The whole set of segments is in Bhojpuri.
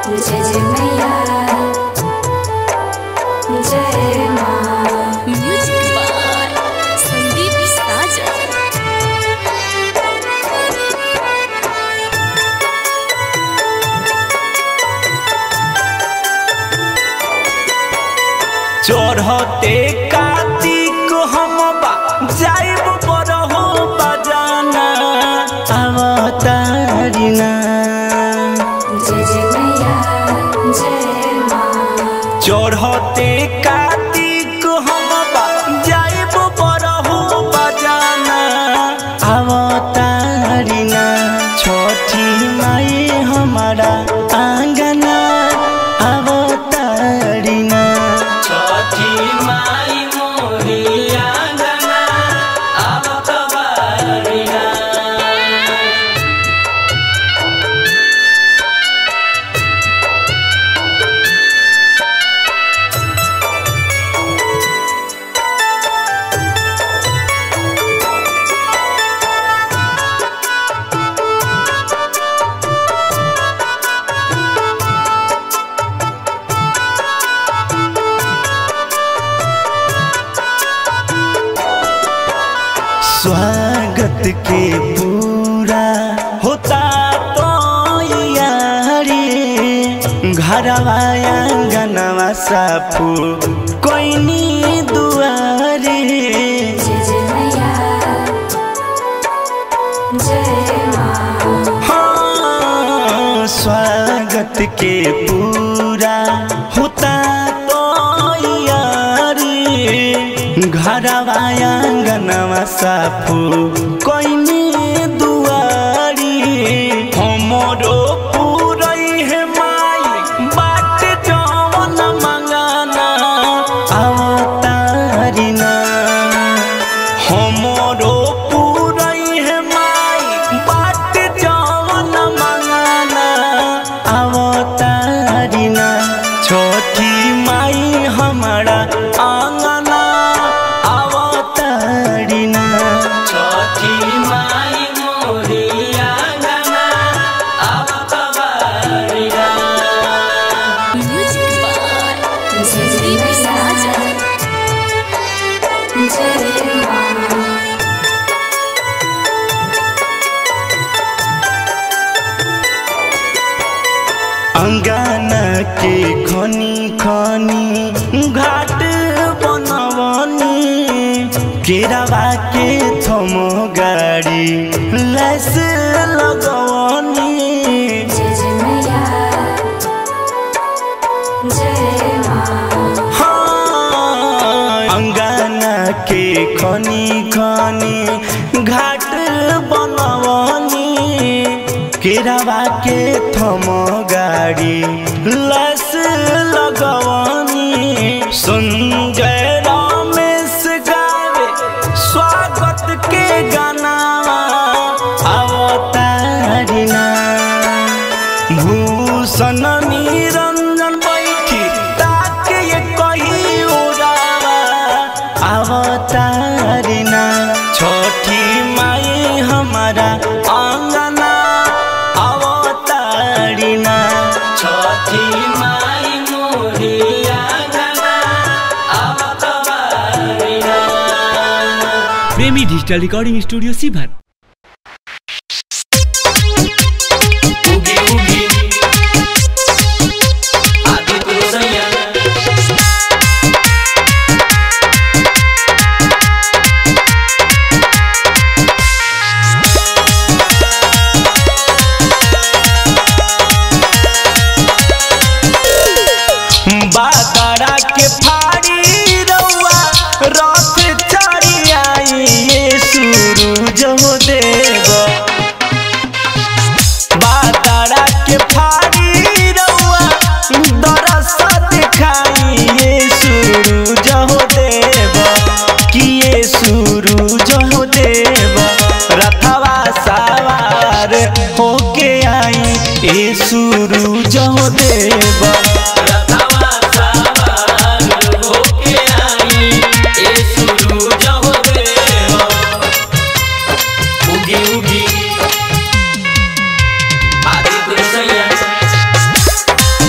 जय जय मैया जय माँ म्यूजिक बाय संदीप साजन चढ़ते कार्तिक हम बा जाइब बरहो बजाना अवतारिना जय जय मैया जय माँ चढ़ते कार्तिक हम बा जाइब बरहो बजाना अवतारिना छठी माई हमारा आंगना अवतारिना छठी माई मोरी आंगना अवतारिना स्वागत के पूरा होता तो यारी घरवा आंगनवा साफू कोई नी दुआरी जय जय मैया जय माँ हाँ, स्वागत के पूरा होता तो यारी घरवा आंगनवा साफू कोई नी दुआरी हमरो पूरई है माई बाट जवन मंगाना अवतारिना हमरो पूरई है माई बाट जवन मंगाना अवतारिना छोटी माई हमारा आंगना अवतारिना छोटी माई मोरी आंगना अवतारिना म्यूजिक बाय संदीप साजन जय माँ अंगना के खनी खनी घाट बनवनी केरावा के थम गाड़ी लैस लगवनी जय जय मैया जय माँ हाँ, अंगना के खनी खनी घाट बनवनी केरावा के थम गाड़ी लस लगवनी संजय रमेश गावे स्वागत के गानावा अवतारिना भूषण निरंजन बैठी ताके ये कही उड़ावा अवतारिना छोटी माई हमारा आंगना अवतारिना छोटी माई मोरी आंगना अवतारिना प्रेमी डिजिटल रिकॉर्डिंग स्टूडियो सीभर उगी उगी आदि पुरुषैया बादरा के फाड़ी रउआ रथ चढ़ी आई ये सूरज हो देव बादरा के फाड़ी रउआ दरस दिखाई ये सूरज हो देव कि ये सूरज हो देव रथवा सवार होके आई ये सूरज हो देव रथवा सवार होके आई ये सूरज हो देव उगी उगी आदि पुरुषैया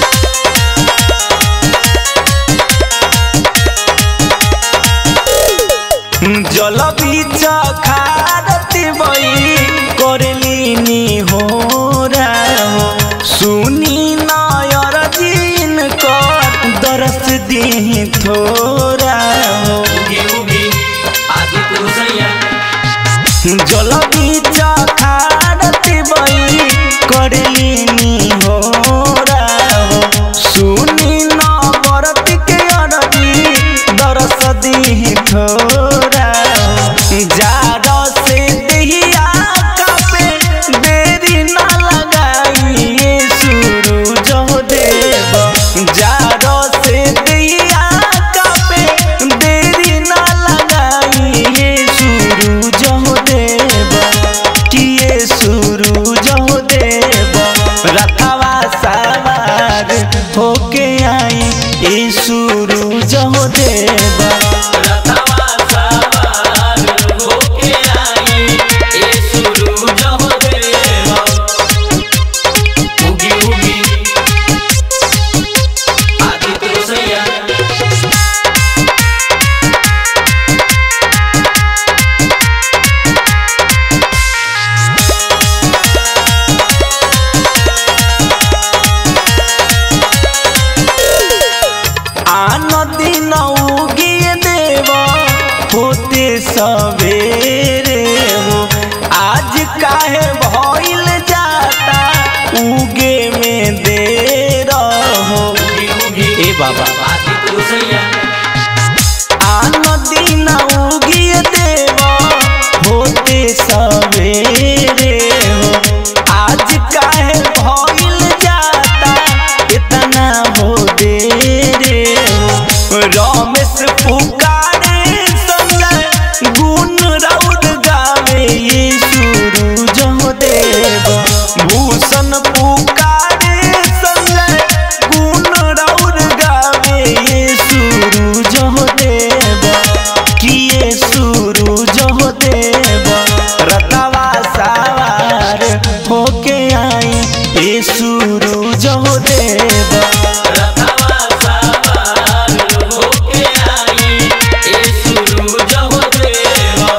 ए सूरज हो देव रथवा सवार होके आई ए सूरज हो देवा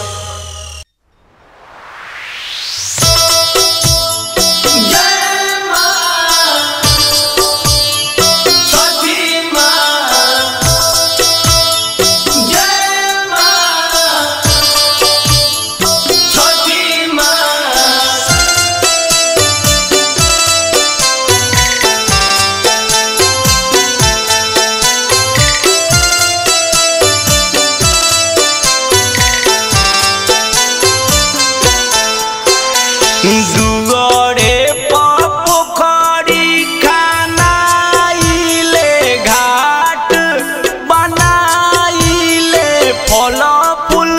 जय मां छठी मां जय मां छठी मां दुगरे पोखरी खानाइले घाट बनाइले फल फूल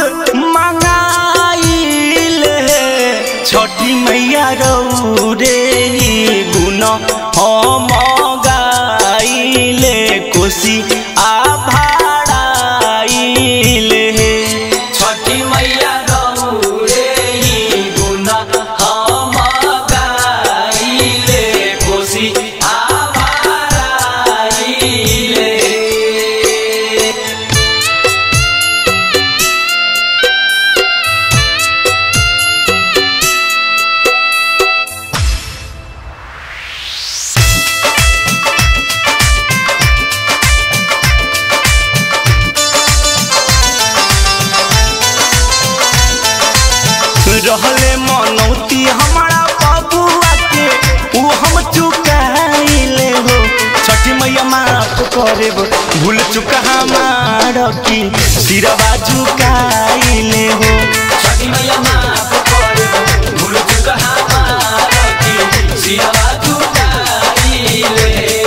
मंगाइले छठी मैया रौरे गुण हम गाइले कोसी आभाड़ाइले छठी मैया गौरे गुण हम गाइले कोसी आभाराइले रहले मनौती हमारा बबुआ के उ हम चुकाइले हो छठी मैया माफ करे भूल चुका हमार की सिरवा झुकाइले हो छठी मैया माफ करे भूल चुक हमारा की सिरवा झुकाइले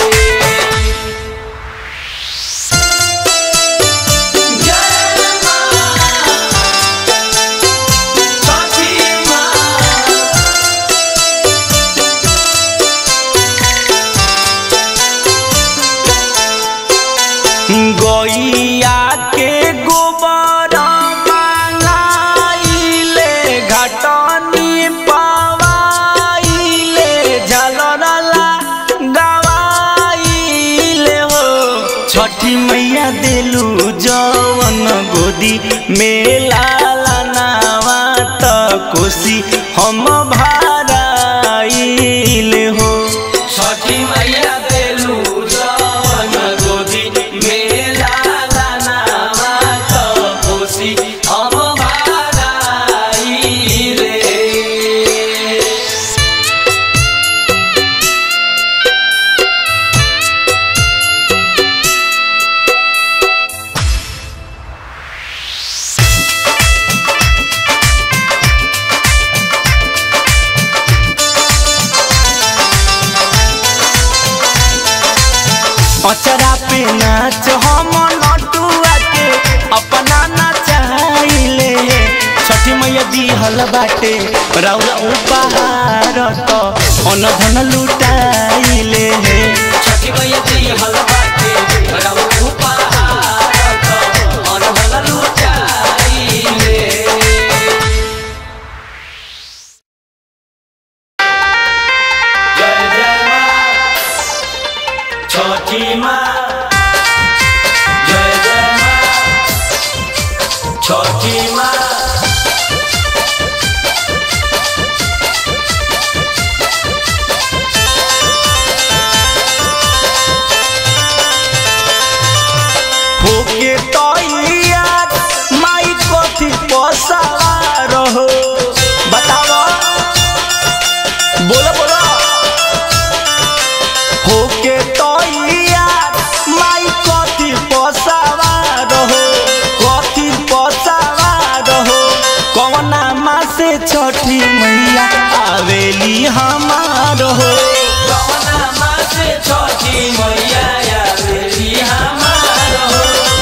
जय मां छठी मां गैया के गोबर मांगाइले घटनी पवाइले झलरला गवाइले हो छठी मैया देलू जवन गोदी मेला नावा त कोसी हम भाराइले हो छठी मैया देलू जवन गोदी मेला लानावा त कोसी हम भाराइले अचरा पे नाच हम नटुआ के अपना नचाइले छठी मैया दिहल बाटे राउर उपहार त अनधन लुटाइले छठी मैया दिहल बाटे राउ उपहार त अनहल लुटाइले जय जय मां छठी मां जय जय मां छठी मां होके तैयार माई कथी पसार हो बतावा बोलो बोलो होके तैयार माई कथी पसार हो कथी पसार हो कौना माँ से छठी मैया आवेली हमार हो कवना माँ से छठी मैया आवेली हमार हो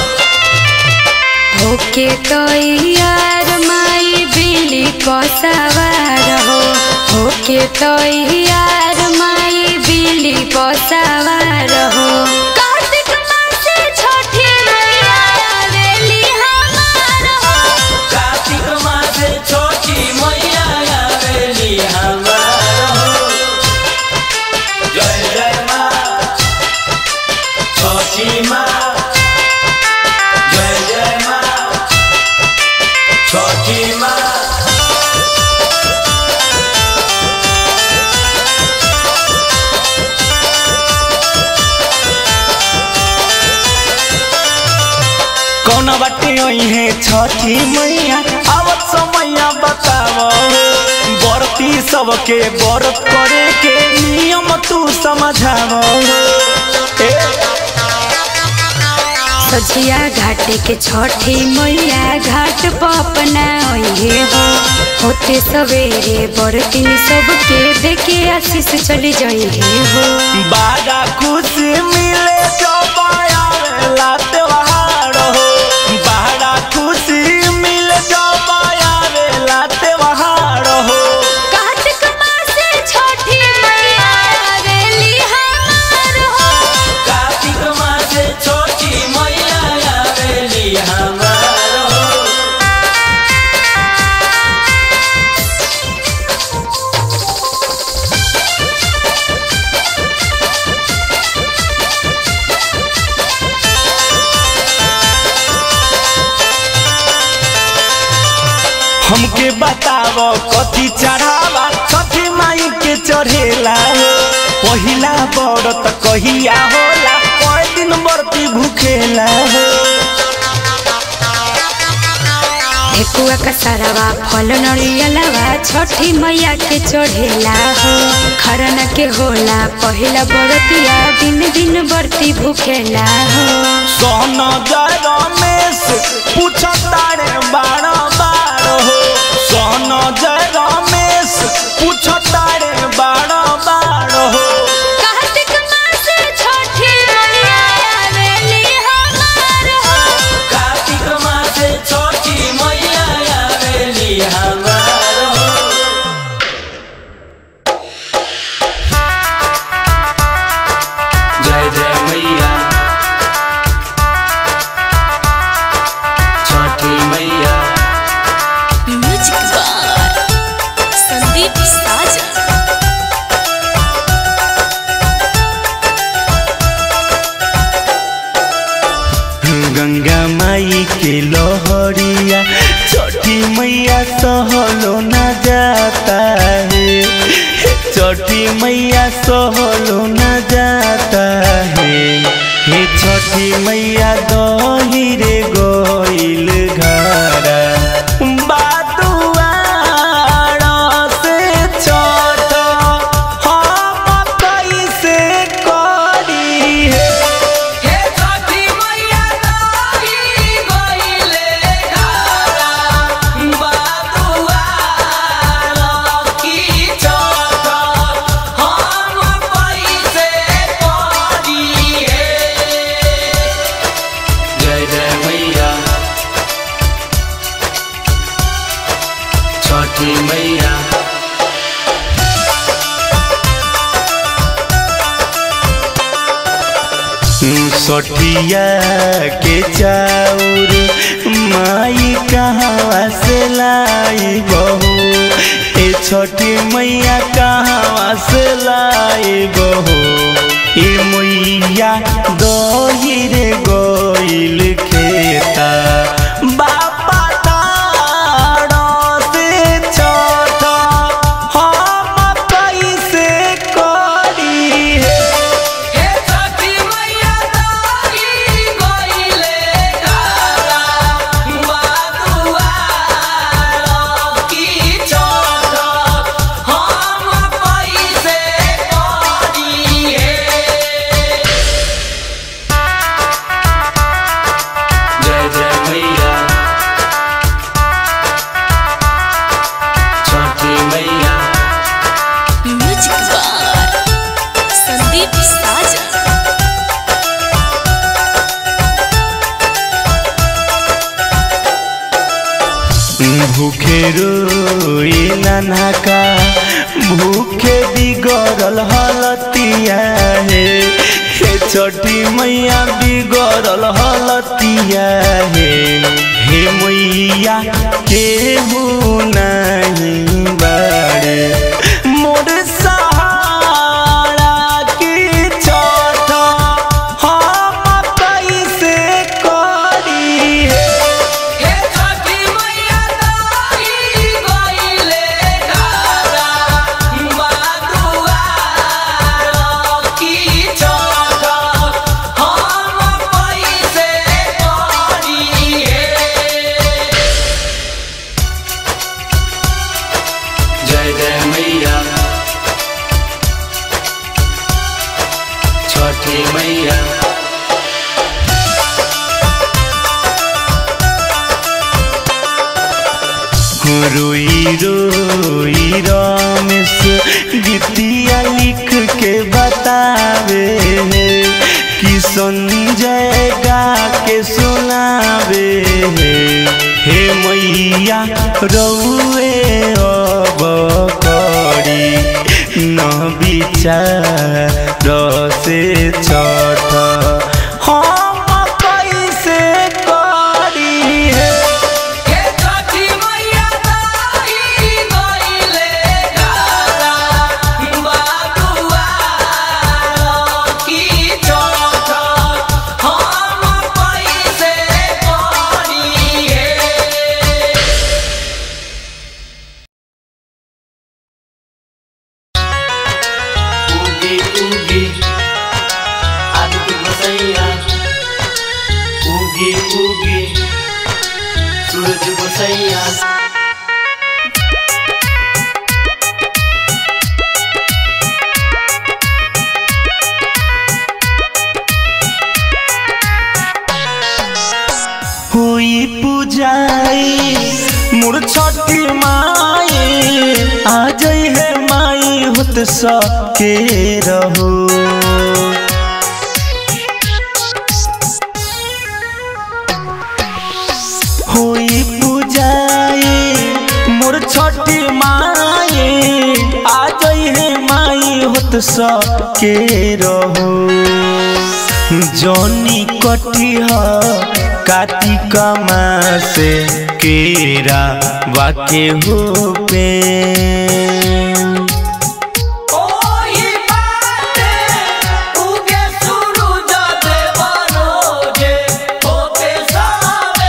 होके तो यार माई बिली को सवार हो होके तो यार माई बिली को सवार हो कार्तिक मास छठी मैया आवेली हमार हो कार्तिक मास छोटी मैया आवेली हमार हो कौन बाटे है छठी मैया आवत समैया बताव बरती सबके व्रत करे के नियम तू समझाव ए सजिया घाटे के छठी मैया घाट पर अपना ओहे हो होते सवेरे बरतिन सबके देखे आशीष चली जाइए हो बड़ा खुशी मिले जब आवेला त्योहार हो बड़ा खुशी मिले जब आवेला त्योहार हो कार्तिक मासे छठी मैया आवेली हमार हो कार्तिक मासे छोटी मैया आवेली हमार हो हमके बताव कथी चढ़ावा छठी माई के चढ़ेला हो पहिला व्रत कहिया होला कई दिन बरती भूखेला हो ठेकुआ का सारावा फल नरियलवा छठी मैया के चढ़ेला हो खरना के होला पहिला बरतिया दिन दिन बरती भूखेला हो सोन जय रमेश पूछता रे बार बार हो सोन जय रमेश पूछता रे बार बार हो कार्तिक मासे छठी मैया आवेली हमार हो कार्तिक मासे छोटी मैया आवेली हमार हो जय जय मैया छोटी मैया म्यूजिक बार संदीप साजन गंगा माई के लोहरिया छठी मैया सहलो न जाता है छठी मैया सहलो न जाता है हे छठी मैया दही रे गोइल घरा बादुआर से छठ हम कैसे करी है हे छठी मैया दाई गइले घरा बादुआ की चोट हम पैसे पड़ी हे जय जय मैया छठी मैया सठिया के चाउर माई कहाँ से लाई बहू ए छठी मैया कहाँ से लाई बहू ए मैया दही रे गोइल खेता बापा ताड़ से छठ हम कैसे करी है हे छठी मैया दाई गइले घरा बादुआ की चोट हम पैसे पड़ी हे जय जय मैया छठी मैया म्यूजिक बार संदीप साजन भूखे रोई नाना का भूखे बिगड़ल हलतिया हे हे छठी मैया बिगड़ल हलतिया हे हे मैया केहू नहीं बाड़े मोर सहारा की छठ हम कैसे करी हे हे छठी मैया दाई गइले घरा बादुआ की चोट हम पैसे पड़ी छठी मैया रोई रोई रमेश गीतिया लिख के बतावे कि संजय गा के सुनावे हे मैया रउए अब करी न विचार से छठ हम कैसे करी हे हे छठी मैया ताई गइले गारा बाबुआ की छठ हम कैसे करी हे उगी उगी आदित्य गोसैया उगी उगी सूरज गोसैया हुई पूजाई मोर छठी माई आ जाई है माई होत सके रहो हुई पूजाई मोर छठी माई आ जाई है माई होत सके रहो जौनी कटिह कार्तिक मासे केरा वाके हो पे ओही बाटे उगे सूरज देव रोजे होते सावे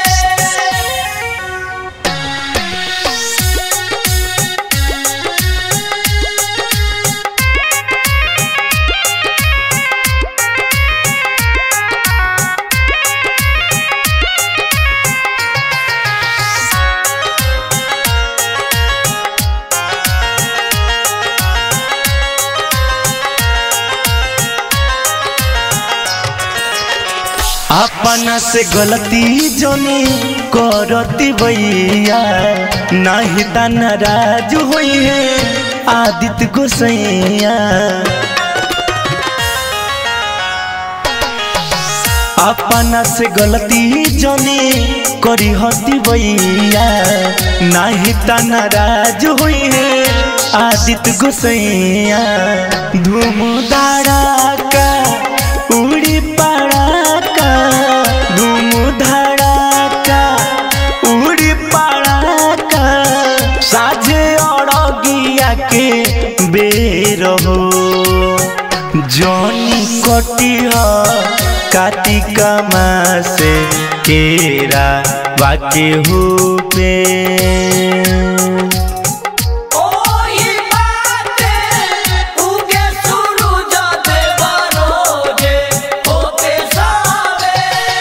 अपना से गलती जोनी करती भैया नहीं त नाराज हुई है आदित्य गोसैया अपना से गलती जनी करी हती भैया नहीं त नाराज हुई है आदित्य गोसैया धूम धड़ाका उड़ी पड़ाका धूम धड़ाका उड़ी पड़ाका साझे अड़गिया के बेर हो जनी कटिह कार्तिक मासे केरा वाके हो पे ओही बाटे उगे सूरज देव रोजे होते सावे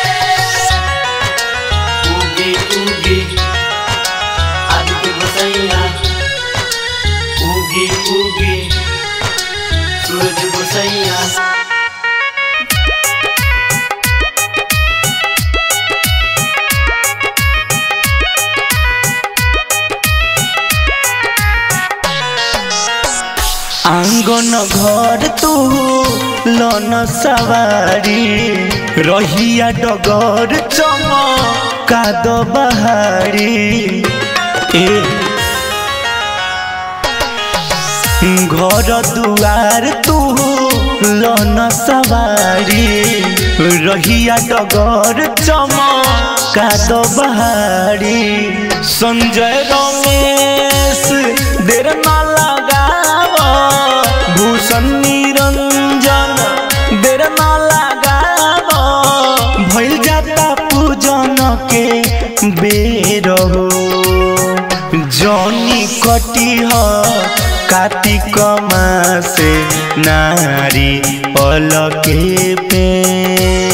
उगी उगी आदित्य गोसैया उगी उगी सूरज गोसैया आंगन घर तू लन सवारी रहिया डगर चम काद बहारी ए घर दुआर तू लन सवारी रहिया डगर चम काद बहारी संजय रमेश देर ना लगाव भूषण निरंजन देर ना लगाव भइल जाता पूजन के बेर हो जनी कटिह कार्तिक मासे नारी अलके पे